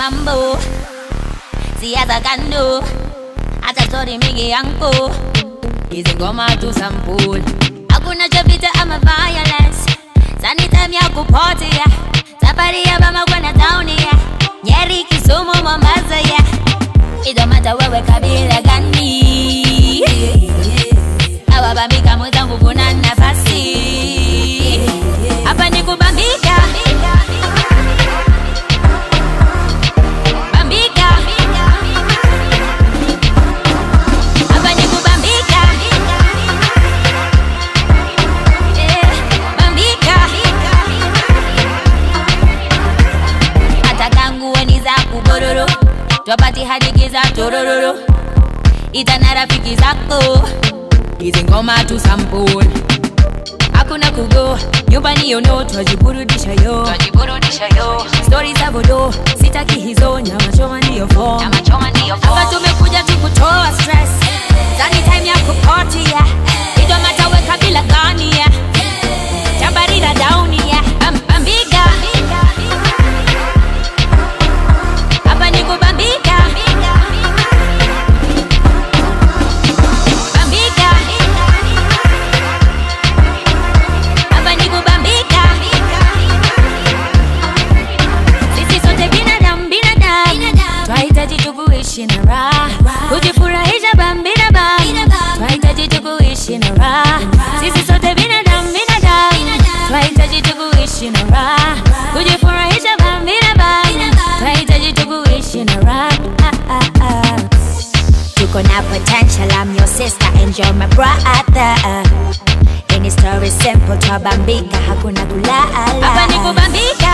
mambo siasa kando hata stori mingi yangu hizi ngoma tu sampul hakuna cha vita ama violence sani time ya kupotea safari ya mama kwenda town ya nyeri kisumu mombasa ya idomata wewe kabila gani awabambika mwenzangu kuna nafasi hapa ni kubambika bambika hapa ni kubambika Eh, bambika hata nguo ni za kubororo twapati hadiki za torororo itana rafiki zako hizi ngoma tu sampul hakuna kugo nyumbani yono twajiburudisha yo Tunajiburudisha yo. stori za vodo sitaki hizo nyama choma ndiyo form Nyama choma ndiyo hapa form. tumekuja tu kutoa stress Zani time ya kupotia ido mataweka bila gani ya Jambarira down ya Bam- Bambika Hapa ni kubambika Bambika Hapa ni kubambika sisi sote binadamu binadamu twahitaji tu kuishi na raha kujifurahisha bambina bam twahitaji tu kuishi na raha sisi sote binadamu binadamu twahitaji tu kuishi na raha kujifurahisha bambina bam twahitaji tu kuishi na raha tuko na potential I'm your sister and you're my brother Any story simple twabambika hakuna kulala hapa ni kubambika